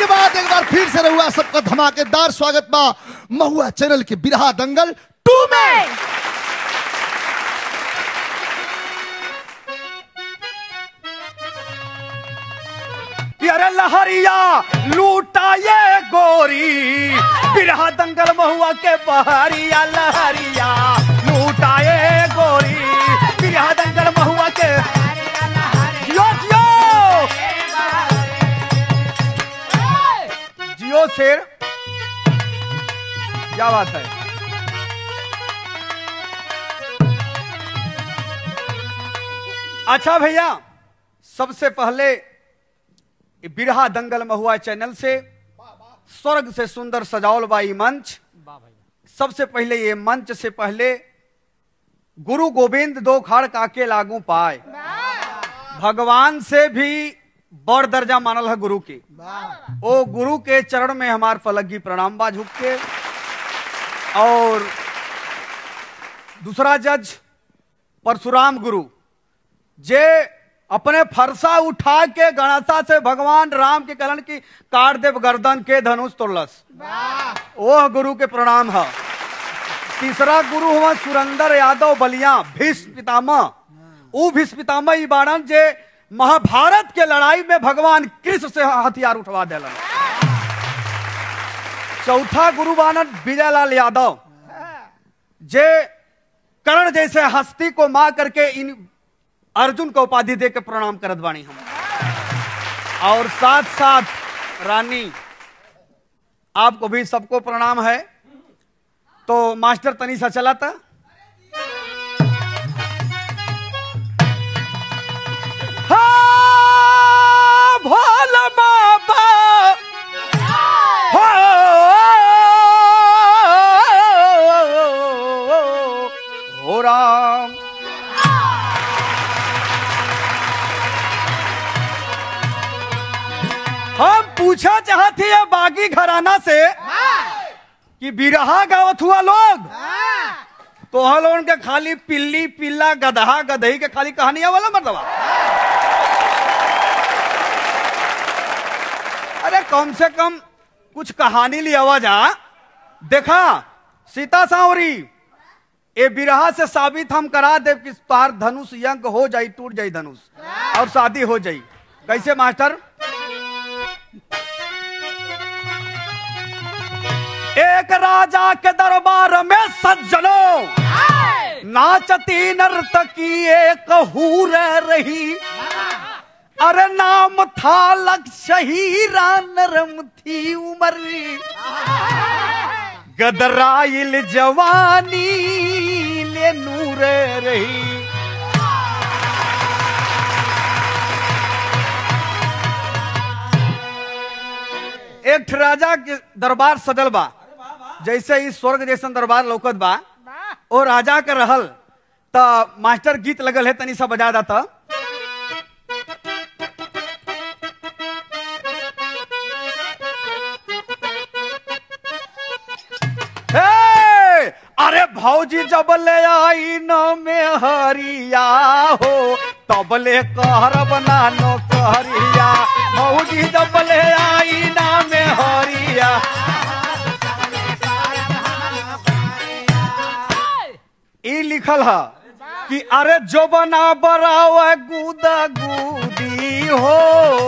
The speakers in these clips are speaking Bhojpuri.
के बाद एक बार फिर से रहुआ सबका धमाकेदार स्वागत बा महुआ चैनल के बिरहा दंगल टू में अरे लहरिया लूटा ये गोरी बिरहा दंगल महुआ के बहरिया लहरिया लूटा ये गोरी बिरहा दंगल महुआ के जियो जियो जियो शेर क्या बात है अच्छा भैया सबसे पहले ये बिरहा दंगल महुआ चैनल से स्वर्ग से सुंदर सजावल बाई मंच सबसे पहले ये मंच से पहले गुरु गोविंद दो खाड़ काके लागू पाए भगवान से भी बड़ दर्जा मानल है गुरु की ओ गुरु के चरण में हमार फलगी प्रणाम बा झुक के और दूसरा जज परशुराम गुरु जे अपने फरसा उठा के गणसा से भगवान राम के कलन की काट देव गर्दन के धनुष तोड़लस ओह गुरु के प्रणाम है तीसरा गुरु हुआ सुरेंद्र यादव बलिया भीष्म पितामह ऊ भीष्म पितामह ई बाड़न जे महाभारत के लड़ाई में भगवान कृष्ण से हथियार उठवा दिलन चौथा गुरु बानन विजयलाल यादव जे कर्ण जैसे हस्ती को मार करके इन अर्जुन को उपाधि दे के प्रणाम करत बाणी हम और साथ साथ रानी आपको भी सबको प्रणाम है तो मास्टर तनी सा चला था हाँ, भोला बाबा हो, हो राम हम पूछा चाहते हैं बागी घराना से कि बिरहा गावत हुआ लोग तो लोगन के खाली पिल्ली पिल्ला गदहा गदही के खाली कहानियां वाला मर्दवा अरे कम से कम कुछ कहानी लिया जा देखा सीता सावरी ए बिरहा से साबित हम करा दे कि तार धनुष यंग हो जाई टूट जाई धनुष और शादी हो जाई कैसे मास्टर एक राजा के दरबार में सज्जनों नाचती नर्तकी एक हूर रही अरे नाम था लक्ष्य हीरा नरम थी उमर गदराइल जवानी ले नूर रही एक ठे राजा के दरबार सजल बा जैसे ही स्वर्ग जैसन दरबार लौकत बा ओ राजा के रहल त मास्टर गीत लगल है तनी सा बजा दाता हे! अरे भौजी जब ले आई न में हरिया हो तब ले कहर बना नो कहरिया भौजी जब ले आई न में हरिया ई लिखल है कि अरे जो बना बराव गुदा गुदी हो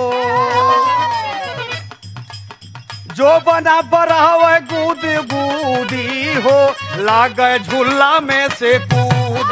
जो बना बराव गुद गुदी हो लागे झूला में से कूदी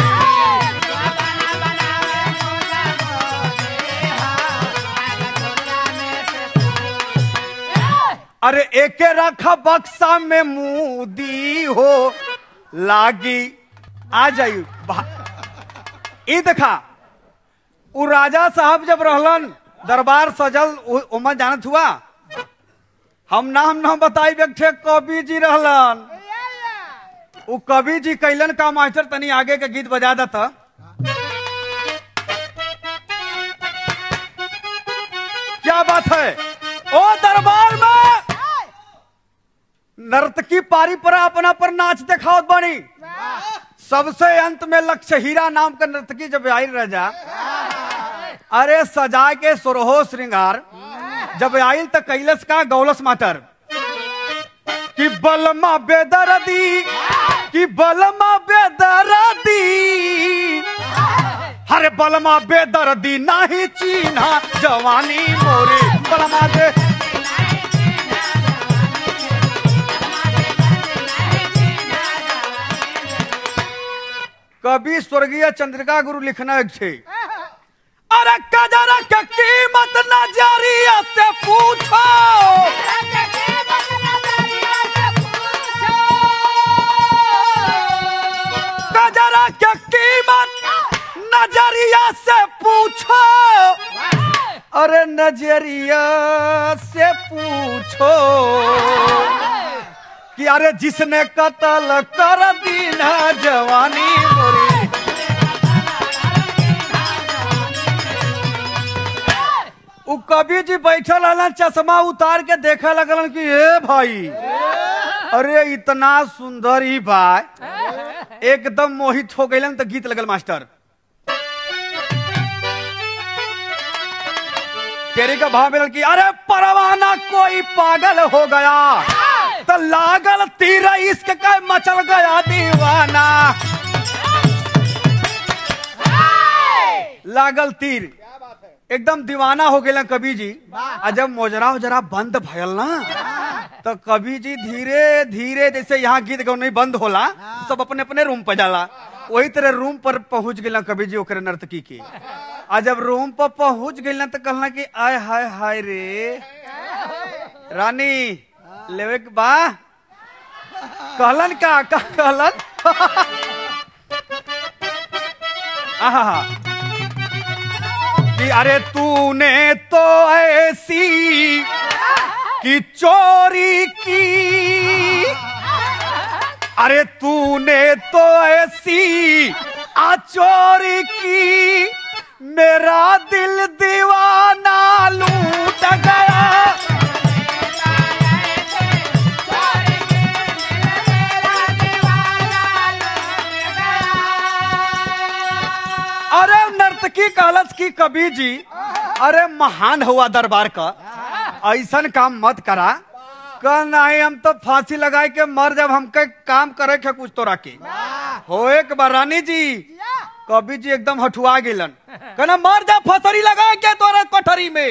अरे एके रखा बक्सा में मुदी हो लागी आ जाई बा- ई देखा उ राजा साहब जब रहलन दरबार सजल उ- उमर जानत हुआ हम नाम ना बताई बैठे कवि जी रहलन उ कवि जी कैलन का मास्टर तनी आगे के गीत बजा देता क्या बात है ओ दरबार में नर्तकी पारी पर अपना पर नाच दिखावत बनी सबसे अंत में लक्ष्य हीरा नाम का नर्तकी जब आई रह जा अरे सजा के सुरहो श्रृंगार जब आइल त कैलस का गौलस माटर कि बलमा बेदरदी कि बलमा बेदरदी हरे बलमा बेदर्दी नाही चीन्हा जवानी मोरे बलमा दे कवि स्वर्गीय चंद्रिका गुरु लिखना छे अरे कजरा के कीमत नजरिया से पूछो कजरा के कीमत नजरिया से पूछो अरे नजरिया से पूछो कि अरे जिसने कत्ल कर दी ना जवानी मोरी उ कवि जी बैठल हलन चश्मा उतार के देखे लगलन कि ए भाई अरे इतना सुंदर ही बा एकदम मोहित हो गइलन तो गीत लगल मास्टर तेरे का भाव मिलल कि अरे परवाना कोई पागल हो गया तो लागल तीर इश्क का मचल गया दीवाना लागल तीर एकदम दीवाना हो गए कवि जी आ जब मोजरा उजरा बंद भयल ना तो कवि जी धीरे धीरे जैसे यहाँ गीत गौनी बंद होला सब अपने अपने रूम पर जाला वही तरह रूम पर पहुंच गए कवि जी ओकरे नर्तकी के आ जब रूम पर पहुंच गए ना तो कहला कि आय हाय हाय रे रानी लेवे के बा कहलन का का कहलन आहा कि अरे तूने तो ऐसी कि चोरी की अरे तूने तो ऐसी आ चोरी की मेरा दिल दीवाना लूट गया अरे नर्तकी कहलस की कबीर जी अरे महान हुआ दरबार का ऐसन काम मत करा कल नहीं हम तो फांसी लगाए के मर जब हमके काम करे के कुछ तो रखे हो एक बार रानी जी कबीर जी एकदम हठुआ गेलन कहना मर जा फसरी लगा के तोरे कोठरी में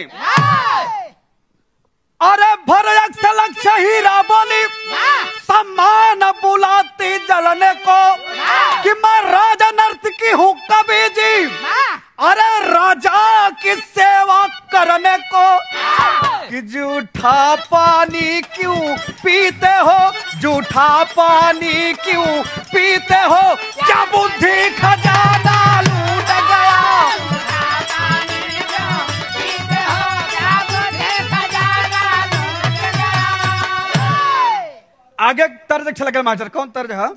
अरे भर लक्ष हीरा बोली सम्मान बुलाती जलने को कि मैं राजा नर्तकी हूँ कभी जी अरे राजा की सेवा करने को कि जूठा पानी क्यों पीते हो जूठा पानी क्यों पीते हो क्या बुद्धि खजाना लूट गया आगे तर्ज अच्छा लगा मास्टर कौन तर्ज है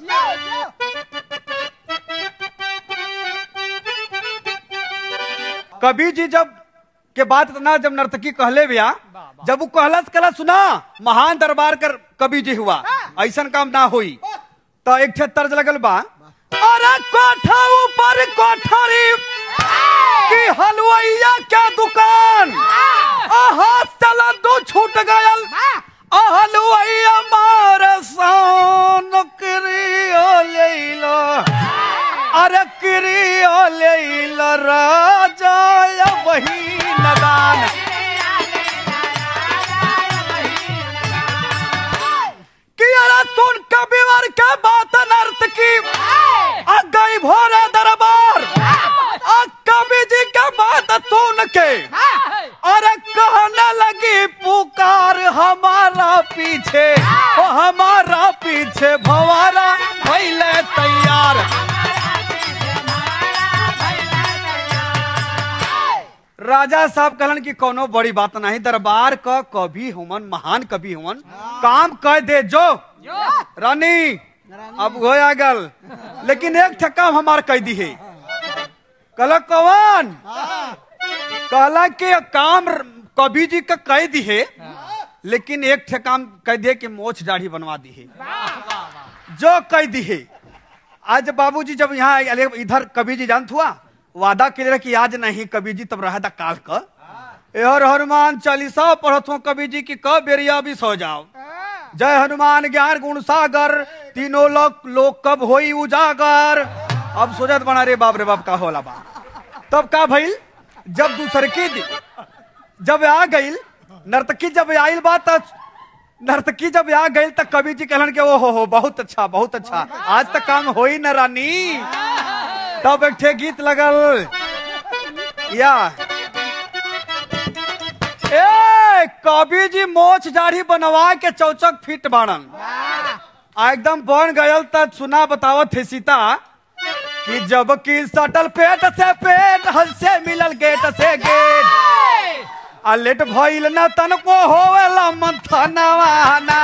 कभी जी जब के बात इतना जब नर्तकी कहले बिया जब वो कहलस कला सुना महान दरबार कर कभी जी हुआ ऐसन काम ना हुई तो एक ठे तर्ज लगल बा अरे कोठा ऊपर कोठरी की हलवाइया क्या दुकान आहा चला दो छूट गयल हलवाइया मार नौकरी लेला अरे क्रिया लेला राजा वही नदान कि अरे सुन कबीवर के बात नर्त की आ गई भोरे दरबार आ कवि जी के बात सुन के अरे कहने लगी पुकार हमारा पीछे ओ हमारा पीछे भवारा भैले तैयार राजा साहब कहलन कि कोनो बड़ी बात नहीं दरबार का कवि हुमन महान कवि हुमन काम कह दे जो रानी अब हो गल लेकिन एक ठक्का हमार कह दी है कहला कौन कहला कि काम कवि जी का कह दी है लेकिन एक ठे काम कह दिए कि मोछ दाढ़ी बनवा दी है जो कह दी है आज बाबूजी जब यहाँ आए, इधर कवि जी जानत हुआ वादा के लिए कि आज नहीं कवि जी तब रहा था काल का हर हनुमान चालीसा पढ़त हो कवि जी की कब बेरिया भी सो जाओ जय हनुमान ज्ञान गुण सागर तीनों लोग लोग कब होई उजागर अब सोचत बना रे बाप रे बाप का होला बा तब का भइल जब दूसर की दी जब आ गईल नर्तकी जब आइल बा त नर्तकी जब आ गईल त कवि जी कहलन के ओ हो हो बहुत अच्छा बहुत अच्छा आज तक काम होई न रानी तब एक ठे गीत लगल या ए कवि जी मोछ दाढ़ी बनवा के चौचक फिट बाड़न आ एकदम बन गयल त सुना बतावत है सीता कि जब की सटल पेट से पेट हल से मिलल गेट से गेट आ लेट भइल न तनको होवेला मंथनवाना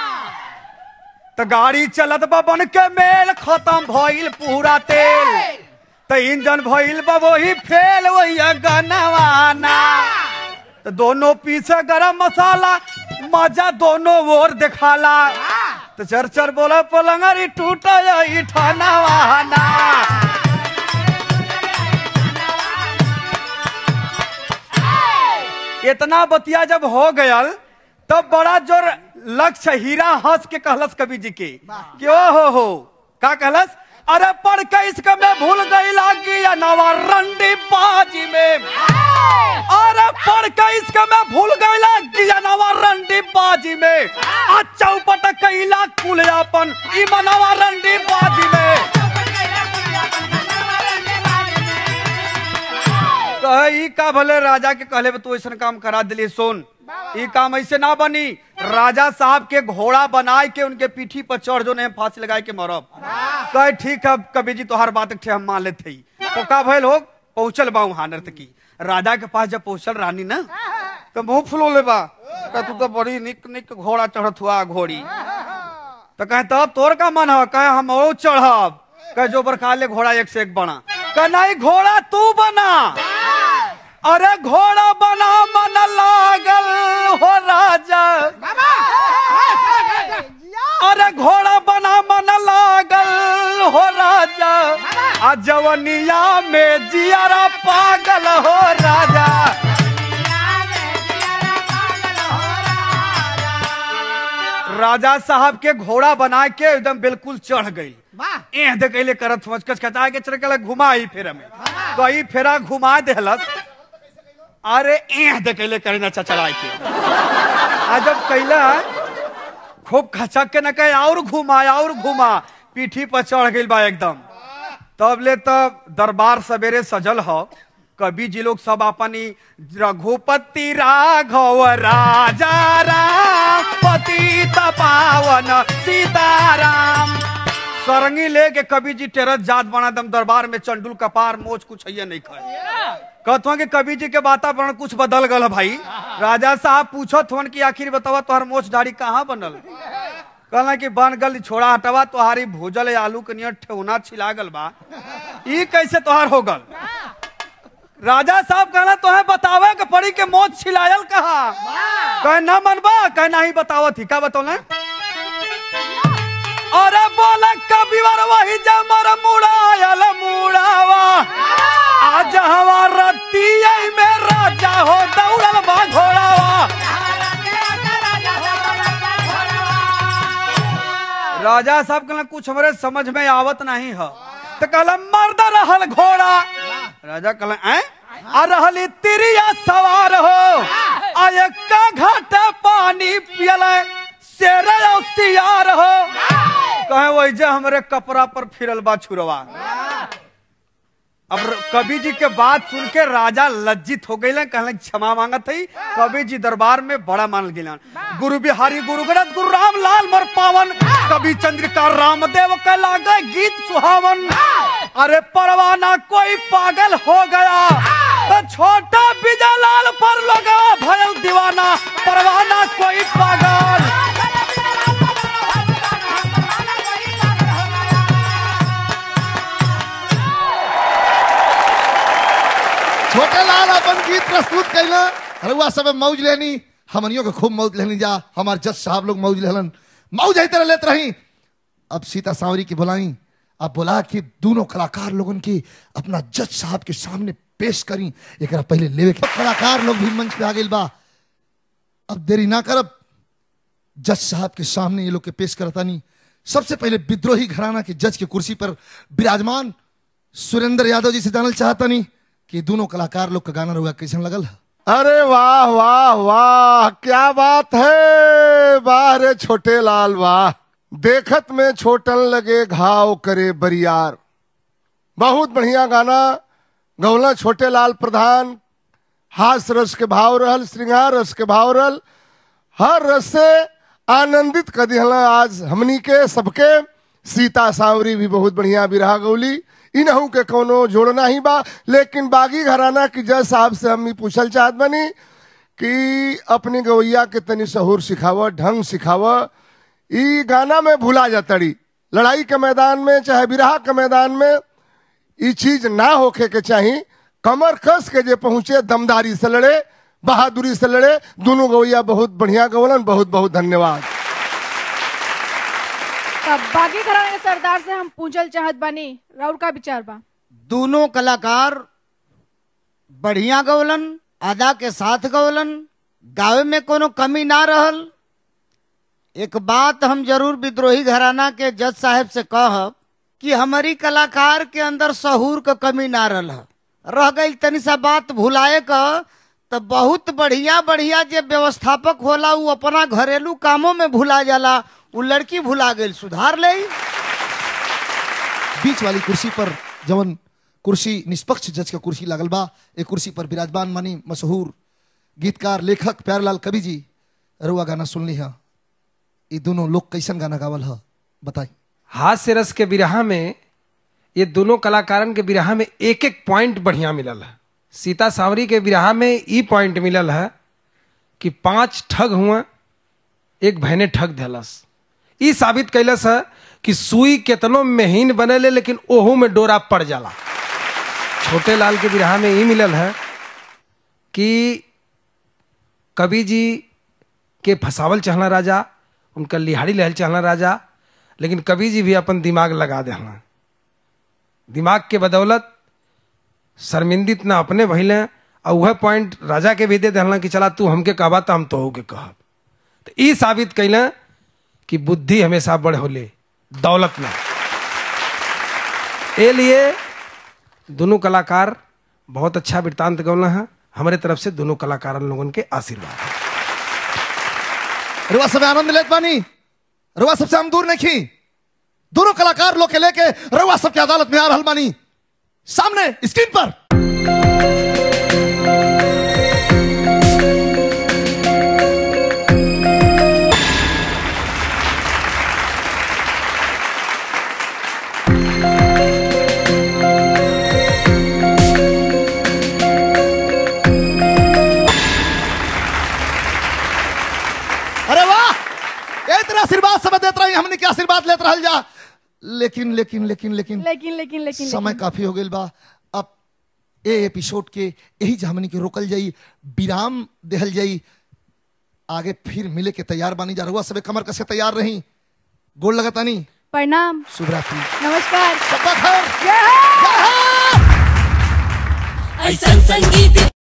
त गाड़ी चलत बा बन के मेल खत्म भइल पूरा तेल त इंजन भइल बा वही फेल वही गनवाना त दोनों पीछे गरम मसाला मजा दोनों ओर दिखाला तो चर चर बोला पलंगरी टूट ठाना वहाना इतना बतिया जब हो गयल तब बड़ा जोर लक्ष्य हीरा हंस के कहलस कवि जी के कि ओ हो हो का कहलस अरे पढ़ के इसका मैं भूल गई लागी या नवा रंडी बाजी में अरे पढ़ के इसका मैं भूल गई लागी या नवा रंडी बाजी में आ चौपट कैला कुलयापन ई मनवा रंडी बाजी में कहे ई का भले राजा के कहले तू ऐसा काम करा दिली सुन ई काम ऐसे ना बनी राजा साहब के घोड़ा बनाए के उनके पीठी पर चढ़ जो नहीं फांसी लगाए के मरब कहे ठीक है कभी जी तोहर बात के हम मान लेते ही तो का भइल हो पहुंचल बा वहां नर्तकी राजा के पास जब पहुंचल रानी ना तो मुंह फुलो ले बा कहे तू तो बड़ी निक निक घोड़ा चढ़त हुआ घोड़ी तो कहे तब तोर का मन है कहे हम और चढ़ब कहे जो बरखा ले घोड़ा एक से एक बना कहे नहीं घोड़ा तू बना अरे घोड़ा बना मन लागल हो राजा अरे घोड़ा बना मन लागल हो राजा आ जवनिया में जियारा पागल हो राजा राजा साहब के घोड़ा बना के एकदम बिल्कुल चढ़ गई एह देखले करत समझ कहता है कि चल के घुमाई फेरा में कई फेरा घुमा देहलस अरे एह देखले करे ना चचड़ाई के आ जब कैला खूब खचक के न कहे और घुमा और घुमा पीठी पर चढ़ गई बा एकदम तब ले तब दरबार सवेरे सजल हो कवि जी लोग सब अपनी रघुपति राघव राजा राम पति पावन सीताराम सरंगी लेके कवि जी टेरस जात बना दम दरबार में चंडुल कपार मोच कुछ है नहीं खाए कहतो कि कवि जी के वातावरण कुछ बदल गल है भाई राजा साहब पूछत हन कि आखिर बतावा तोहर मोच दाढ़ी कहाँ बनल कहला कि बन गल छोड़ा हटवा तोहारी भूजल आलू के नियर ठेहुना छिला गल बा ई कैसे तोहार हो गल राजा साहब कहला तोहे बतावे के पड़ी के मोच छिलायल कहा कहे ना मनबा कहे नहीं बतावत ही का बतौले अरे बोला कबीवर वही जमर मुड़ायल मुड़ावा आज हमारा रतिया में राजा हो दौड़ल बा घोड़ावा राजा साहब कहला कुछ हमरे समझ में आवत नहीं है तो कहला मर्द रहल घोड़ा राजा कहला ऐ आ रहली तिरिया सवार हो आ का घाट पानी पियल शेर और सियार हो कहे वही जे हमरे कपड़ा पर फिरल बा छुरवा अब कवि जी के बात सुन के राजा लज्जित हो गए कहले क्षमा मांगत है कवि जी दरबार में बड़ा मानल गए गुरु बिहारी गुरु गणत गुरु राम लाल मर पावन कवि चंद्रिका रामदेव के लागे गीत सुहावन अरे परवाना कोई पागल हो गया तो छोटा विजय लाल पर लगा भयल दीवाना परवाना कोई पागल छोटे लाल अपन गीत प्रस्तुत कैला रउआ सब मौज लेनी हमनियों के खूब मौज लेनी जा हमार जज साहब लोग मौज लेलन मौज है तरह लेत रही अब सीता सांवरी की बुलाई अब बोला कि दोनों कलाकार लोगन की अपना जज साहब के सामने पेश करी एक पहले लेवे के कलाकार लोग भी मंच पे आ गए बा अब देरी ना करब जज साहब के सामने ये लोग के पेश करता नहीं सबसे पहले विद्रोही घराना के जज के कुर्सी पर विराजमान सुरेंद्र यादव जी से जानल चाहता नहीं कि दोनों कलाकार लोग का गाना रुआ कैसन लगल है अरे वाह वाह वाह क्या बात है वाह रे छोटे लाल वाह देखत में छोटन लगे घाव करे बरियार बहुत बढ़िया गाना गौला छोटे लाल प्रधान हास रस के भाव रहल श्रृंगार रस के भाव रहल हर रस से आनंदित कर दिहला आज हमनी के सबके सीता सांवरी भी बहुत बढ़िया बिरहा गौली इनहू के कोनो जोड़ना ही बा लेकिन बागी घराना की जज साहब से हम ई पूछल चाहत बनी कि अपनी गवैया के तनी सहूर सिखाव ढंग सिखाव ई गाना में भुला जातड़ी लड़ाई के मैदान में चाहे बिरहा के मैदान में ई चीज ना होखे के चाही कमर कस के जे पहुंचे दमदारी से लड़े बहादुरी से लड़े दोनों गवैया बहुत बढ़िया गवलन बहुत बहुत धन्यवाद तब बागी घराने के सरदार से हम पूछल चाहत बानी राउर का विचार बा दोनों कलाकार बढ़िया गवलन अदा के साथ गवलन गावे में कोनो कमी ना रहल एक बात हम जरूर विद्रोही घराना के जज साहब से कहब कि हमारी कलाकार के अंदर सहूर का कमी ना रहल है। रह गई तनी सा बात भुलाए का तो बहुत बढ़िया बढ़िया जे व्यवस्थापक होला उ अपना घरेलू कामों में भुला जाला उ लड़की भुला गई सुधार ले बीच वाली कुर्सी पर जवन कुर्सी निष्पक्ष जज का कुर्सी लागल बा एक कुर्सी पर विराजमान मानी मशहूर गीतकार लेखक प्यारलाल कवि जी रुआ गाना सुनली है ये दोनों लोग कैसन गाना गावल है बताई हास्य रस के बिरहा में ये दोनों कलाकारन के बिरहा में एक एक पॉइंट बढ़िया मिलल है सीता सावरी के बिरहा में ई पॉइंट मिलल है कि पांच ठग हुआ एक बहने ठग देलस ई साबित कैलस है कि सुई केतनो महीन बनेले लेकिन ओहू में डोरा पड़ जाला छोटे लाल के बिरहा में ई मिलल है कि कवि जी के फसावल चाहना राजा उनका लिहाड़ी लहल चाहना राजा लेकिन कवि जी भी अपन दिमाग लगा देना दिमाग के बदौलत शर्मिंदित ना अपने भइले और वह पॉइंट राजा के भी दे देना कि चला तू हमके कहबा तो हम तो के कहब तो ई साबित कैले कि बुद्धि हमेशा बड़े होले दौलत ना ए लिए दोनों कलाकार बहुत अच्छा वृत्तांत गौला है हमारे तरफ से दोनों कलाकार लोगों के आशीर्वाद है रुआ सब आनंद लेत बानी रुआ सबसे हम दूर नहीं दोनों कलाकार लोग के लेके रुआ सबके अदालत में आ रहल बानी सामने स्क्रीन पर अरे वाह ए तेरा आशीर्वाद सब देत रही हमने के आशीर्वाद लेत रहल जा लेकिन लेकिन लेकिन लेकिन लेकिन लेकिन लेकिन समय काफी हो गई बा अब ए एपिसोड के यही जमनी के रोकल जाई विराम देहल जाई आगे फिर मिले के तैयार बानी जा रहुआ सबे कमर कसे तैयार रही गोल लगतानी प्रणाम शुभ रात्रि नमस्कार सबका खैर जय हो! जय हो! ऐसन संगीत